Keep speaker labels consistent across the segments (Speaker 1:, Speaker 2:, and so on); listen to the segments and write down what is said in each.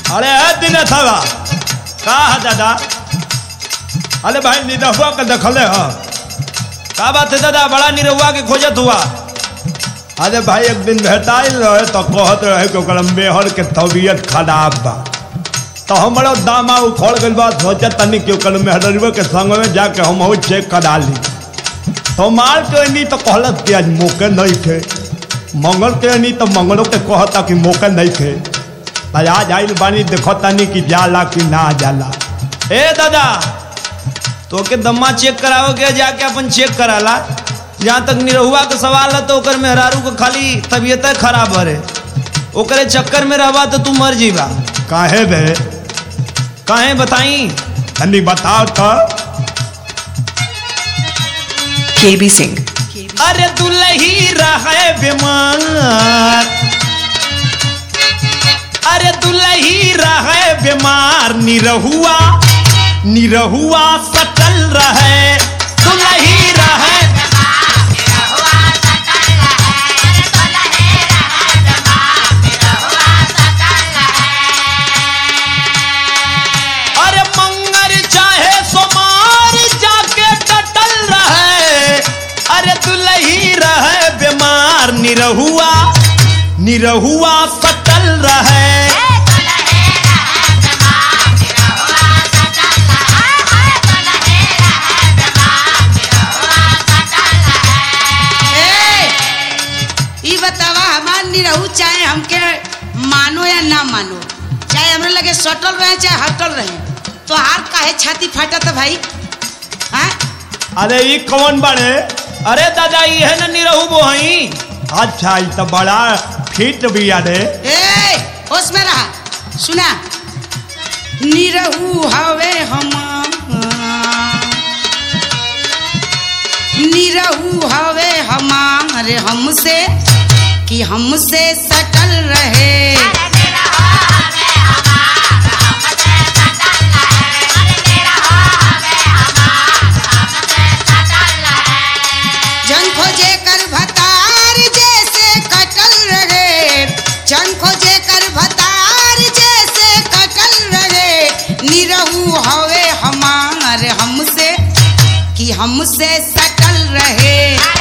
Speaker 1: अरे है दिनेश हवा का है दादा अरे भाई निरहुआ के देखले ह का बात है दादा बड़ा निरहुआ के खोजत हुआ अरे भाई एक दिन भेटाइल रहे तो कहत रहे कि ओकर मेहर के तबीयत खराब बा तो हमारा दामा उखड़ गइल बा सोचत तनी कि ओकर मेहरवा के संग में जाके हम हो चेक करा ली तो मार के नहीं तो कहलत कि आज मौके नहीं थे मंगल के नहीं तो मंगलों के कहता कि मौके नहीं थे तो आज आइल बानी देखो तनी कि जाला कि ना जाला ए दादा तो के दम्मा चेक कराओ के जाके अपन चेक कराला जहाँ तक निरहुआ के सवाल है तो ओकर मेहरारू के खाली तबीयत खराब है ओकरे चक्कर में रहबा तो तू मर जीवा काहे बे काहे बताई तनी बताओ तो
Speaker 2: KB Singh.
Speaker 1: अरे दुलही रहे बीमार अरे दुलही रहे बीमार निरहुआ निरहुआ सटल रहे दुलही रहे अरे मंगर चाहे सोमार जाके टटल रहे अरे दुलही रहे बीमार निरहुआ निरहुआ सटल रहे
Speaker 3: ई बतावा हमार निरहू चाहे हमके मानो या ना मानो चाहे हमरे लगे सटल रहे चाहे हटल रहे तो हार काहे छाती फाटत है भाई हाँ
Speaker 1: अरे ये कौन बड़े अरे दादा ये है ना निरहू बोहई अच्छा ये तो बड़ा फिट भी अरे
Speaker 3: ए होश में रहा सुना निरहू हवे हम निरहू हवे हमारे हमसे कि हमसे सटल रहे जन खोजे कर भतार जैसे कटल रहे जन खोजे कर भतार जैसे कटल रहे निरहू हवे हमार हमसे कि हमसे सटल रहे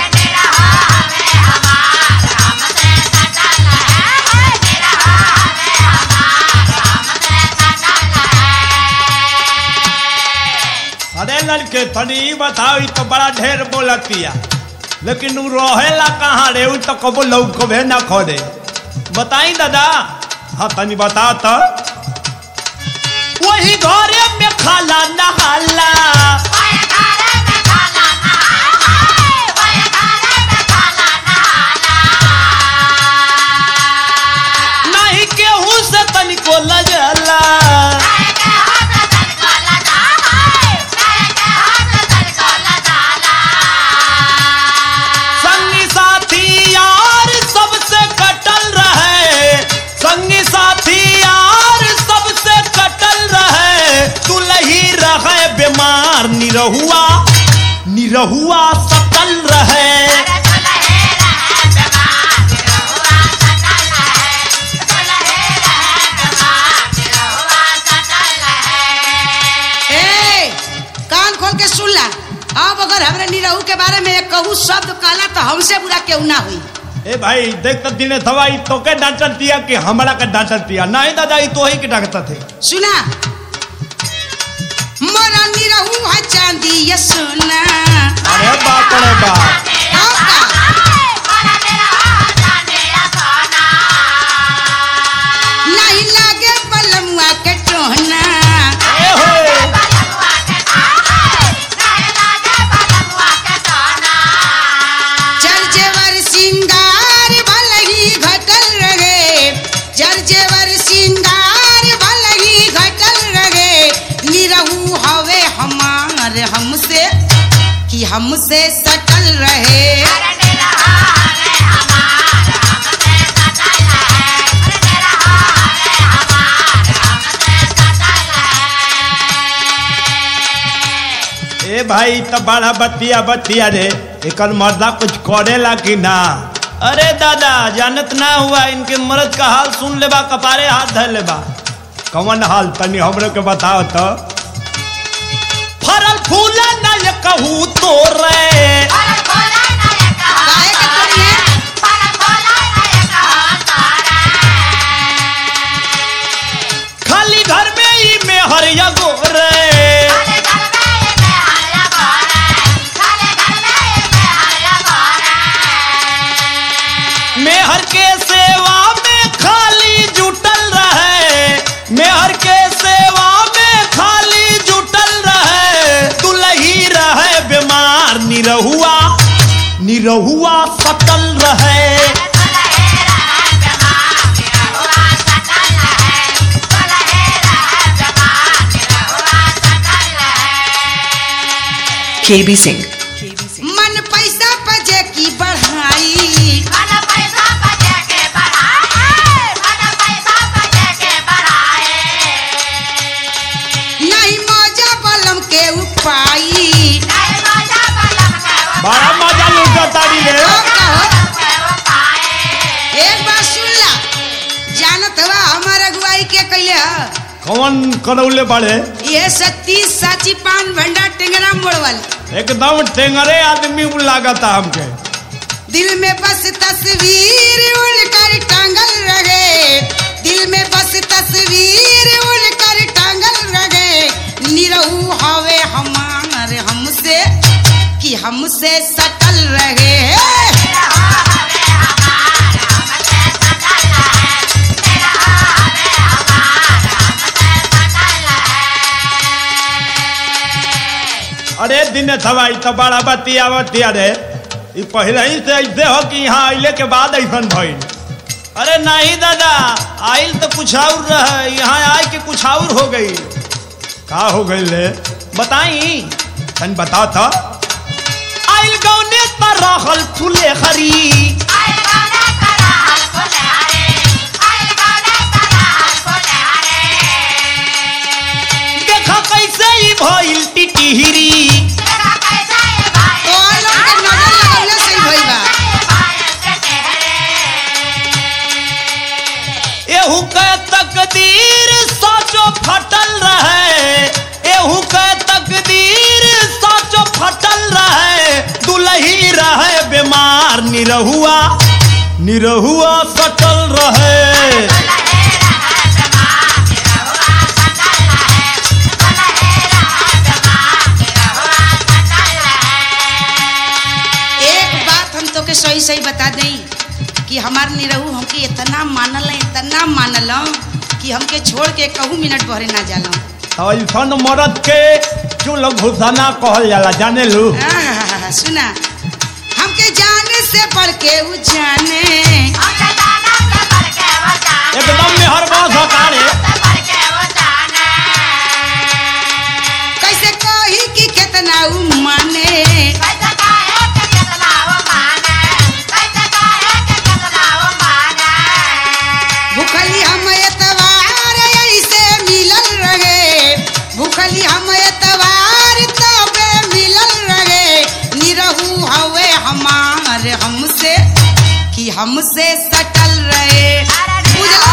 Speaker 1: अरे लड़के तनी ई बताओ ई तो बड़ा ढेर बोलतिया लेकिन उ रहेला कहाँ रे उ तो कबो लौकबे ना खोदे बताई दादा हाँ तनी बता तो वही घरे में खाला नहाला नहीं केहू से तनिको लगला संगी साथी यार सबसे कटल रहे संगी साथी यार सबसे कटल रहे तुलही रहे बीमार निरहुआ निरहुआ सकल रहे
Speaker 3: ए कान खोल के सुन ला अब अगर हमरे निरहू के बारे में एक कहू शब्द कहला तो हमसे बुरा केहू ना हुई
Speaker 1: ए भाई देख तो दिने दवाई तो के डांटल दिया कि हमरा के डांटल दिया नहीं दादा ई तो ही के डांटता थे
Speaker 3: सुना मोरा निरहू है चांदी ये सोना
Speaker 1: अरे बाप रे बाप
Speaker 3: और का? नहीं लागे बलमुआ के टोहना
Speaker 1: ए हो
Speaker 3: जर जेवर सिंगार भलही घटल रहे जर जेवर सिंगार भलही घटल रहे निरहू हवे हमार हमसे कि हमसे सटल रहे
Speaker 1: ए भाई तो बड़ा बतिया बतिया रे एकर मर्दा कुछ करेला कि ना अरे दादा जानत ना हुआ इनके मर्द का हाल सुन लेबा कपारे हाथ धर लेबा कवन हाल तनी हमरे के बताओ तो फरल फूल न कहू तो रे
Speaker 3: काहे के तोड़िए
Speaker 1: खाली घर में ही में हरिया गोरे मेहर के सेवा में खाली जुटल रहे मेहर के सेवा में खाली जुटल रहे दुलही रहे बीमार निरहुआ निरहुआ सटल रहे
Speaker 2: KB Singh.
Speaker 3: मन पैसा पजे की बढ़ाई नहीं मौजा बलम के उपाई
Speaker 1: बड़ा मजा लूटा तारी रे
Speaker 3: ओ कहो एक बात सुन ला जानत हवा हमार अगुवाई के कैले ह
Speaker 1: कौन करौले बड़े
Speaker 3: ये सत्ती साची पान भंडार टेंगरा मोड़ वाली
Speaker 1: एकदम टेंगरे आदमी लागता हमके
Speaker 3: दिल में बस तस्वीर उनकर टांगल रहे दिल में बस तस्वीर उनकर टांगल रहे निरहू हवे हमार हमसे कि हमसे सटल रहे
Speaker 1: अरे दिन थवाई तो बड़ा बतिया बतिया रे ई पहले ही से ऐसे हो कि यहाँ आइले के बाद ऐसन भइल अरे नहीं दादा आइल तो कुछ और रहे यहाँ आए के कुछ और हो गई का हो गई रे बताई तन बताओ तो आइल गौने तर रहल फूले खरी देखा कैसे ही भइल टिटिहरी
Speaker 3: तो और लोग के नजर लगौले सही भइल बा
Speaker 1: एहू के तकदीर साचो फटल रहे एहू के तकदीर साचो फटल रहे दुलही रहे बीमार निरहुआ निरहुआ सटल रहे
Speaker 3: एक बात हम तो के सही सही बता दें कि हमार निरहू हमके इतना मानल है इतना मानल कि हमके छोड़ के कहू मिनट भरे ना जाला
Speaker 1: ऐसन मरद के चुल घुसाना कहल जाला जाने लू
Speaker 3: आहा, सुना हमके जाने से बढ़ के उ जाने
Speaker 1: एकदम मेहरबान हकारे
Speaker 3: कैसे कही कि कितना उ माने भूखली हम एतवार ऐसे मिलल रहे भूखली हम एतवार तबे मिलल रहे निरहू हवे हमार हमसे कि हमसे सटल रहे बुझला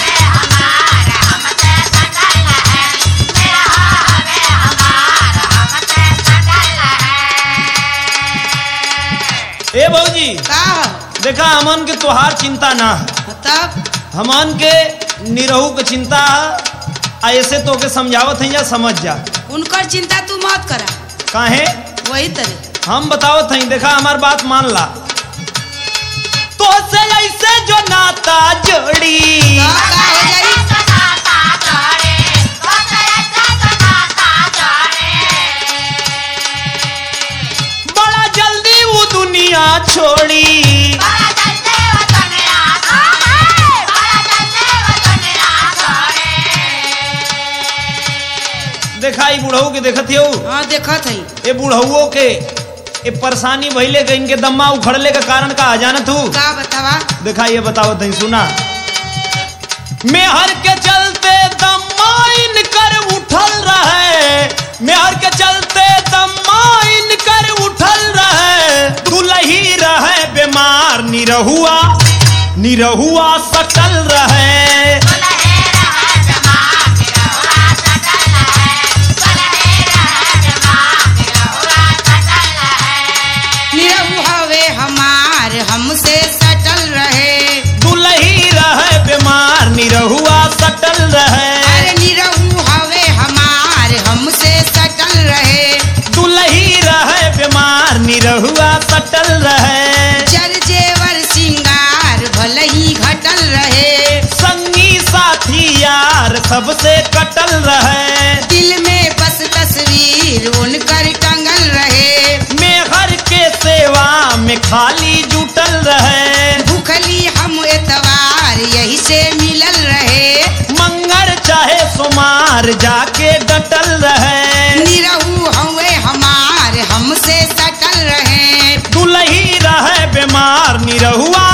Speaker 1: ए भौजी
Speaker 3: का
Speaker 1: देखा हमन के तोहार चिंता ना है
Speaker 3: तब
Speaker 1: हमन के निरहू के चिंता है आ ऐसे तो के समझावत है या समझ जा
Speaker 3: उनकर चिंता तू मत करा
Speaker 1: काहे
Speaker 3: वही तरह
Speaker 1: हम बतावत हई देखा हमार बात मान ला तो से ऐसे जो नाता जोड़ी
Speaker 3: का का हो जाई
Speaker 1: बड़ा जल्दी वो दुनिया छोड़ी देखा ई बुढ़ऊ के देखत हो
Speaker 3: हाँ देखत हई
Speaker 1: ए बुढ़ऊ के ए परेशानी भइले के इनके दम्मा उखड़ले के कारण का जानत हूँ
Speaker 3: का बतावा
Speaker 1: देखा ये बताओ तई सुना मेहर के चलते दमाइन कर उठल रहे मेहर के चलते दमाइन कर उठल रहे दुलही रहे बीमार निरहुआ निरहुआ सटल रहे सबसे कटल रहे
Speaker 3: दिल में बस तस्वीर उनकर टंगल रहे
Speaker 1: मेहर के सेवा में खाली जुटल रहे
Speaker 3: भूखली हम एतवार यही से मिलल रहे
Speaker 1: मंगल चाहे सोमार जाके डटल रहे
Speaker 3: निरहू हवे हमार हमसे सटल रहे
Speaker 1: दुलही रहे बीमार निरहुआ